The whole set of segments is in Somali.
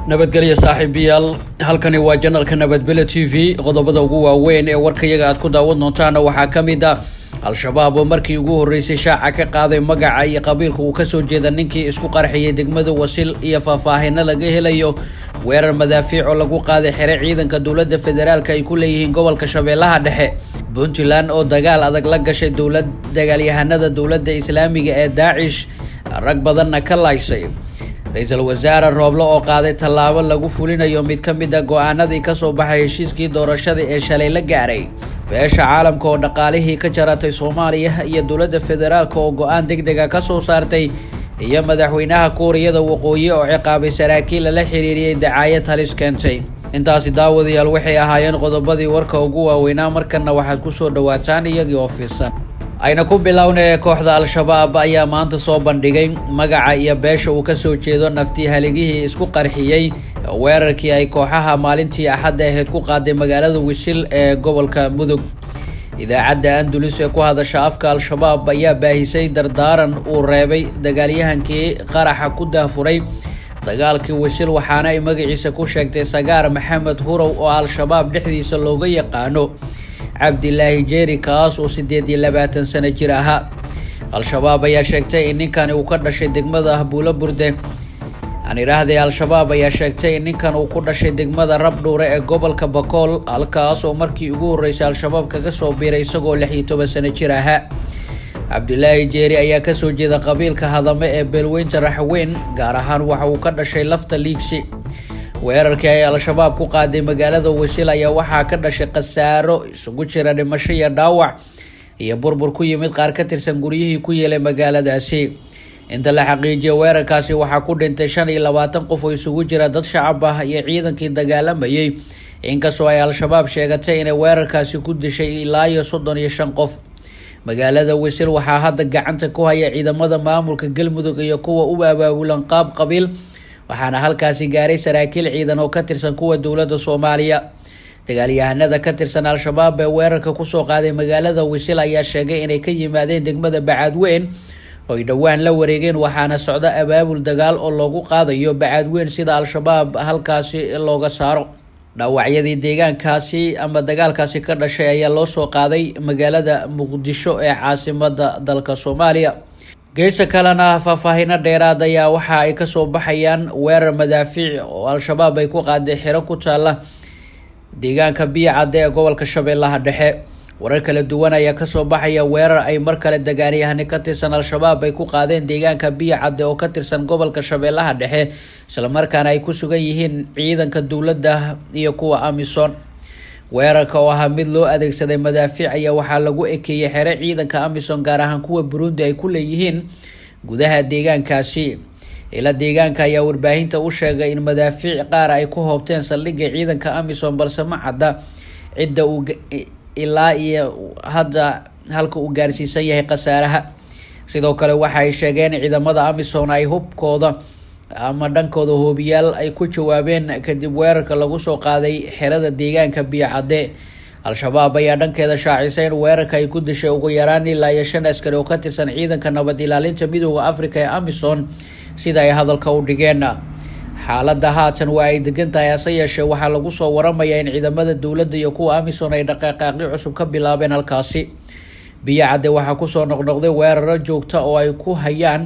nabadgelyo saaxiibayaal halkani waa janalka nabadbele t v qodobada ugu waaweyn ee warkayaga aad ku daawan doontaana waxaa ka mid a al-shabaab oo markii ugu horreysay shaaca ka qaaday magaca iyo qabiilka uu kasoo jeeda ninkii isku qarxiyay degmada wasil iyo faahfaahino laga helayo weerar madaafiic oo lagu qaaday xere ciidanka dowladda federaalk ay ku leeyihiin gobolka shabeellaha dhexe puntland oo dagaal adag la gashay dowlad dagaalyahanada dowladda islaamiga ee daacish rag badanna ka laaysay ra-iisul wasaare rooble oo qaaday tallaabo lagu fulinayo mid ka mid a go-aanadii kasoo baxay heshiiskii doorashada ee shalay la gaaray beesha caalamka oo dhaqaalihii ka jaratay soomaaliya iyo dowladda federaalk oo go-aan deg dega kasoo saartay iyo madaxweynaha kuuriyada waqooyi oo ciqaabay saraakiil lala xiriiriyey dacaayad halis keentay intaasi daawadayaal waxay ahaayeen qodobadii warka ugu waaweynaa markana waxaad kusoo dhawaataan iyagii oo fiirsan ayna ku bilownay kooxda al-shabaab ayaa maanta soo bandhigay magaca iyo beesha uu kasoo jeedo naftii haligihii isku qarxiyey weerarkii ay kooxaha maalintii axadda ahayd ku qaaday magaalada wisil ee gobolka mudug idaacadda andulus ee ku hadasha afka al-shabaab ayaa baahisay dardaaran uu reebay dagaalyahankii qaraxa ku daafuray dagaalkii wisil waxaana ay magaciisa ku sheegtay sagaar maxamed hurow oo al-shabaab dhexdiisa looga yaqaano cabdilaahi jeeri kaas oo siddeed iyo labaatan sano jir ahaa al-shabaab ayaa sheegtay in ninkani uu ka dhashay degmada buulo burde aan idhaahday al-shabaab ayaa sheegtay in ninkan uu ku dhashay degmada rabdhuure ee gobolka bakool halkaas oo markii ugu horreysay al-shabaab kaga soo biiray isagoo lix iyo toban sano jir ahaa cabdilaahi jeeri ayaa kasoo jeeda qabiilka hadame ee beelweynta raxweyn gaar ahaan waxa uu ka dhashay lafta liigsi weerarkii ay al-shabaab ku qaaday magaalada wasil ayaa waxaa ka dhashay khasaaro isugu jira dhimasho iyo dhaawac iyo burbur ku yimid qaar ka tirsan guryihii ku yeelay magaaladaasi inta la xaqiijiyay weerarkaasi waxaa ku dhintay shan iyo labaatan qof oo isugu jira dad shacab ah iyo ciidankii dagaalamayay inkastoo ay al-shabaab sheegatay inay weerarkaasi ku dishay ilaa iyo soddon iyo shan qof magaalada wisil waxaa hadda gacanta ku haya ciidamada maamulka galmudug iyo kuwa u abaabulan qaab qabiil waxaana halkaasi gaaray saraakiil ciidan oo ka tirsan kuwa dowladda soomaaliya dagaalyahanada ka tirsan al-shabaab ee weerarka kusoo qaaday magaalada wisil ayaa sheegay inay ka yimaadeen degmada bacaadweyn oo ay dhowaan la wareegeen waxaana socda abaabul dagaal oo loogu qaadayo bacaadweyn sida al-shabaab halkaasi looga saaro dhaawacyadii deegaankaasi ama dagaalkaasi ka dhashay ayaa loo soo qaaday magaalada muqdisho ee caasimada dalka soomaaliya geesa kalena faahfaahino dheeraad ayaa waxa ay kasoo baxayaan weerar madaafiic oo al-shabaab ay ku qaaday xero ku taala deegaanka biyo cadde ee gobolka shabeellaha dhexe warar kala duwan ayaa kasoo baxaya weerar ay mar kale dagaalyahani ka tirsan al-shabaab ay ku qaadeen deegaanka biyo cadde oo ka tirsan gobolka shabeellaha dhexe islamarkaana ay ku sugan yihiin ciidanka dowladda iyo kuwa amisom weerarka oo ahaa mid loo adeegsaday madaafiic ayaa waxaa lagu ekeeyey xere ciidanka amisom gaar ahaan kuwa burundi ay ku leeyihiin gudaha deegaankaasi ila deegaanka ayaa warbaahinta u sheegay in madaafiic qaar ay ku hoobteen saldhigga ciidanka amisom balse ma cadda cidda uu ilaa iyo hadda halka uu gaarsiisan yahay khasaaraha sidoo kale waxa ay sheegeen ciidamada amisom ay hubkooda ama dhankooda hoobiyaal ay ku jawaabeen kadib weerarka lagu soo qaaday xerada deegaanka biyo cadde al-shabaab ayaa dhankeeda shaacisay in weerarka ay ku dishay ugu yaraan ilaa iyo shan askari oo ka tirsan ciidanka nabad ilaalinta midooda africa ee amisom sida ay hadalka u dhigeen xaaladda haatan waa ay degan tahay hase yeeshee waxaa lagu soo waramayaa in ciidamada dowladda iyo kuwa amisom ay dhaqaaqaaqyo cusub ka bilaabeen halkaasi biyo cadde waxaa kusoo noqnoqday weeraro joogta oo ay ku hayaan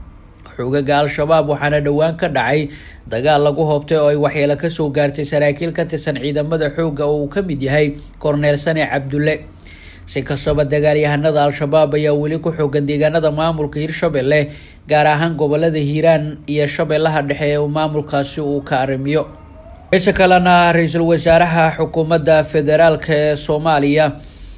xogaga al-shabaab waxaana dhowaan ka dhacay dagaal lagu hoobtay oo ay waxyeelo kasoo gaartay saraakiil ka tirsan ciidamada xoogga oo uu ka mid yahay korneel sane cabdulle si kastaba dagaalyahanada al-shabaab ayaa weli ku xoogan deegaanada maamulka hirshabelle gaar ahaan gobolada hiiraan iyo shabeellaha dhexe ee maamulkaasi uu ka arrimiyo geesa kalena ra-iisul wasaaraha xukuumadda federaalk ee soomaaliya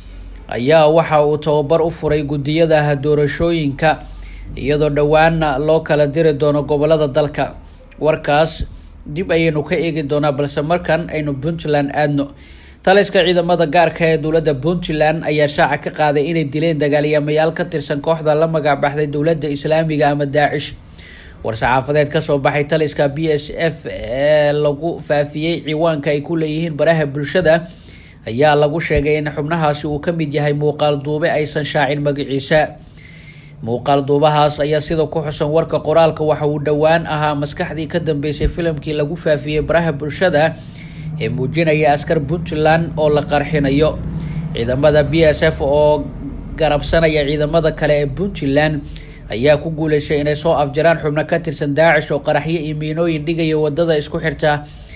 ayaa waxa uu tababar u furay guddiyada doorashooyinka iyadoo dhowaana loo kala diri doono gobolada dalka warkaas dib ayaynu ka eegi doonaa balse markan aynu puntland aadno taliska ciidamada gaarka ee dowladda puntland ayaa shaaca ka qaaday inay dileen dagaalyamayaal ka tirsan kooxda la magac baxday dowladda islaamiga ama daacish war-saxaafadeed kasoo baxay taliska b s f ee lagu faafiyey ciwaanka ay ku leeyihiin baraha bulshada ayaa lagu sheegay in xubnahaasi uu ka mid yahay muuqaal duube aysan shaacin magaciisa muuqaal duubahaas ayaa sida ku xusan warka qoraalka waxa uu dhowaan ahaa maskaxdii ka dambeysay filimkii lagu faafiyey baraha bulshada ee muujinaya askar puntland oo la qarxinayo ciidamada b s f oo garabsanaya ciidamada kale ee puntland ayaa ku guuleystay inay soo afjaraan xubno ka tirsan daacish oo qaraxyo iyo miinooyin dhigaya wadada isku xirta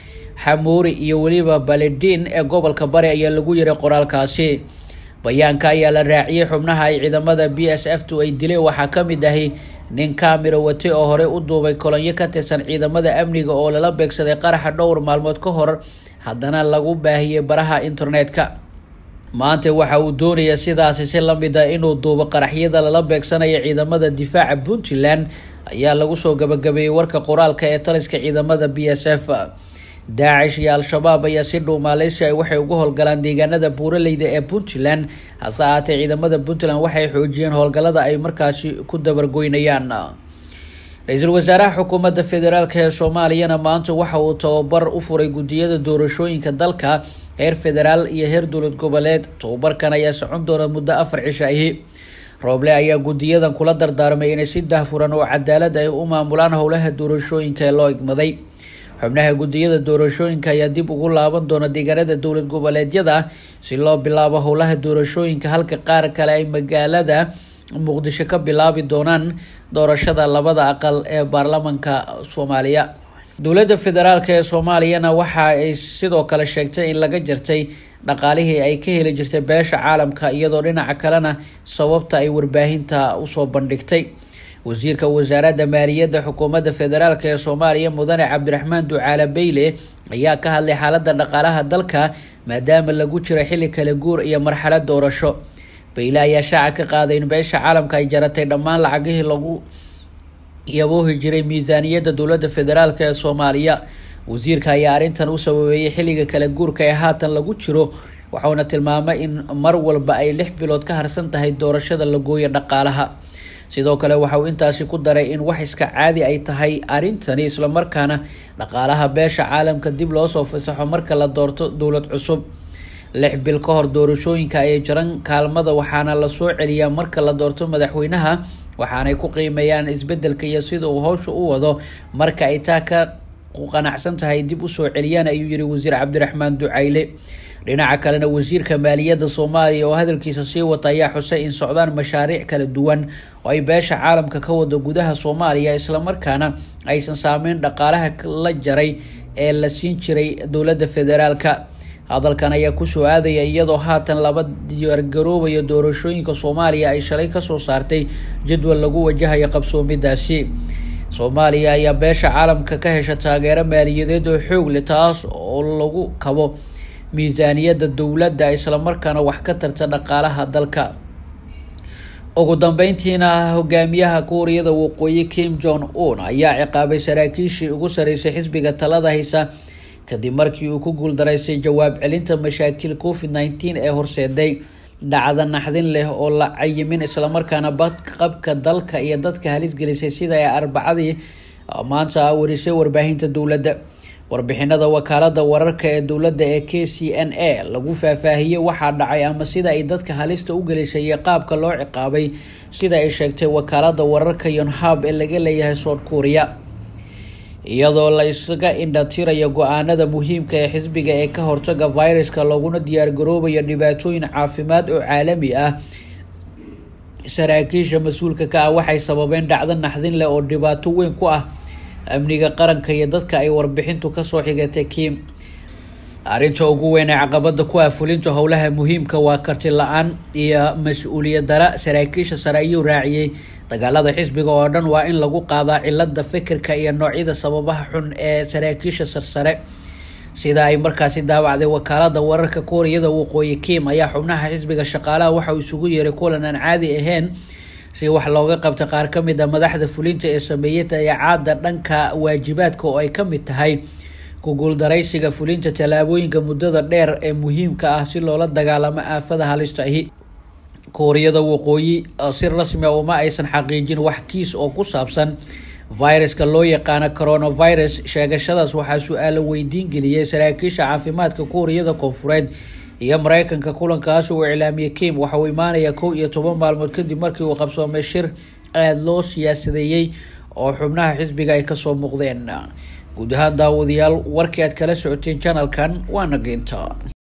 xamuuri iyo weliba baledin ee gobolka bari ayaa lagu yiray qoraalkaasi bayaanka ayaa la raaciyey xubnaha ay ciidamada b s f tu ay dileen waxaa ka mid ahi nin kaamiro wate oo horey u duubay kolonyo ka tirsan ciidamada amniga oo lala beegsaday qaraxa dhowr maalmood ka hor haddana lagu baahiyey baraha internetka maanta waxa uu doonaya sidaasi si lamid a inuu duubo qaraxyada lala beegsanaya ciidamada difaaca puntland ayaa lagu soo gabagabeeyey warka qoraalka ee taliska ciidamada b s f daacish iyo al-shabaab ayaa si dhow maaleysia waxay uga howlgalaan deegaanada buuraleyda ee puntland hase ahaatee ciidamada puntland waxay xoojiyeen howlgallada ay markaasi ku dabargoynayaan ra-iisul wasaaraha xukuumadda federaalk ee soomaaliyana maanta waxa uu tababar u furay guddiyada doorashooyinka dalka heer federaal iyo heer dowlad goboleed tababarkan ayaa socon doona muddo afar cisha ahi rooble ayaa guddiyadan kula dardaarmay inay si dahfuran oo cadaalad ay u maamulaan howlaha doorashooyinka ee loo igmaday xubnaha guddiyada doorashooyinka ayaa dib ugu laaban doona deegaanada dowlad goboleedyada si loo bilaabo howlaha doorashooyinka halka qaar kale ay magaalada muqdisho ka bilaabi doonaan doorashada labada aqal ee baarlamanka soomaaliya dowladda federaalk ee soomaaliyana waxa ay sidoo kale sheegtay in laga jartay dhaqaalihii ay ka heli jirtay beesha caalamka iyadoo dhinaca kalena sababta ay warbaahinta usoo bandhigtay wasiirka wasaaradda maaliyadda xukuumadda federaalk ee soomaaliya mudane cabdiraxmaan ducaale beyle ayaa ka hadlay xaaladda dhaqaalaha dalka maadaama lagu jiro xilli kala guur iyo marxalad doorasho beyle ayaa shaaca ka qaaday in beesha caalamka ay jaratay dhammaan lacagihii lagu yaboohi jiray miisaaniyadda dowladda federaalk ee soomaaliya wasiirka ayaa arrintan u sababeeyey xilliga kala guurka ee haatan lagu jiro waxauna tilmaamay in mar walba ay lix bilood ka harsan tahay doorashada la gooyo dhaqaalaha sidoo kale waxa uu intaasi ku daray in wax iska caadi ay tahay arrintani islamarkaana dhaqaalaha beesha caalamka dib loosoo fasaxo marka la doorto dowlad cusub lix bil ka hor doorashooyinka ayay jaran kaalmada waxaana lasoo celiyaa marka la doorto madaxweynaha waxaanay ku qiimeeyaan isbedelka iyo sida uu howsha u wado marka ay taa ka qanacsan tahay dib usoo celiyaan ayuu yihi wasiir cabdiraxmaan ducayle dhinaca kalena wasiirka maaliyadda soomaaliya oo hadalkiisa sii wata ayaa xusay in socdaan mashaariic kala duwan oo ay beesha caalamka ka wado gudaha soomaaliya islamarkaana aysan saameyn dhaqaalaha la jaray ee la siin jiray dowladda federaalka hadalkan ayaa kusoo aadaya iyadoo haatan laba diyaargaroobayo doorashooyinka soomaaliya ay shalay kasoo saartay jadwal lagu wajahayo qabsoomidaasi soomaaliya ayaa beesha caalamka ka hesha taageero maaliyadeed oo xoog leh taas oo lagu kabo miisaaniyadda dowladda islamarkaana wax ka tarta dhaqaalaha dalka ugu dambeyntiina hogaamiyaha kuuriyada waqooyi kim jong un ayaa ciqaabay saraakiishii ugu sareysay xisbiga talada haysa kadib markii uu ku guuldaraystay jawaab celinta mashaakil covid nneteen ee horseeday dhacda naxdin leh oo la cayimin islamarkaana badqabka dalka iyo dadka halis gelisay sida ay arbacadii maanta warisay warbaahinta dowladda warbixinada wakaalada wararka ee dowladda ee k c n a lagu faahfaahiyey waxaa dhacay ama sida ay dadka halista u gelisay iyo qaabka loo ciqaabay sida ay sheegtay wakaalada wararka yonhab ee laga leeyahay south korea iyadoo la isaga indhatirayo go-aanada muhiimka ee xisbiga ee ka hortaga viruska looguna diyaargaroobayo dhibaatooyin caafimaad oo caalami ah saraakiisha mas-uulka ka ah waxay sababeen dhacdo naxdin leh oo dhibaato weyn ku ah amniga qaranka iyo dadka ay warbixintu kasoo xigatay kim arrinta ugu weyn ee caqabada ku ah fulinta howlaha muhiimka waa karti la-aan iyo mas-uuliyad dara saraakiisha sare ayuu raaciyey dagaalada xisbiga oo dhan waa in lagu qaadaa cilada fikirka iyo noocyada sababaha xun ee saraakiisha sarsare sida ay markaasi daawacday wakaalada wararka kuuriyada waqooyi kim ayaa xubnaha xisbiga shaqaalaha waxa uu isugu yeeray kulan aan caadi ahayn si wax looga qabta qaar ka mid a madaxda fulinta ee sameeyey dayacaada dhanka waajibaadka oo ay ka mid tahay ku guuldaraysiga fulinta tallaabooyinka muddada dheer ee muhiimka ah si loola dagaalamo aafada halista ahi kuuriyada waqooyi si rasmi a uma aysan xaqiijin wax kiis oo ku saabsan viruska loo yaqaano coronavirus sheegashadaas waxaa su-aalo weydiin geliyay saraakiisha caafimaadka kuuriyada koonfureed iyo mareykanka kulankaas uu iclaamiyey kim waxa uu imaanayaa kow iyo toban maalmood kadib markii uu qabsoomay shir aada loo siyaasadeeyey oo xubnaha xisbiga ay kasoo muuqdeen guud ahaan daawadayaal warkii aad kala socoteen janalkan waana geynta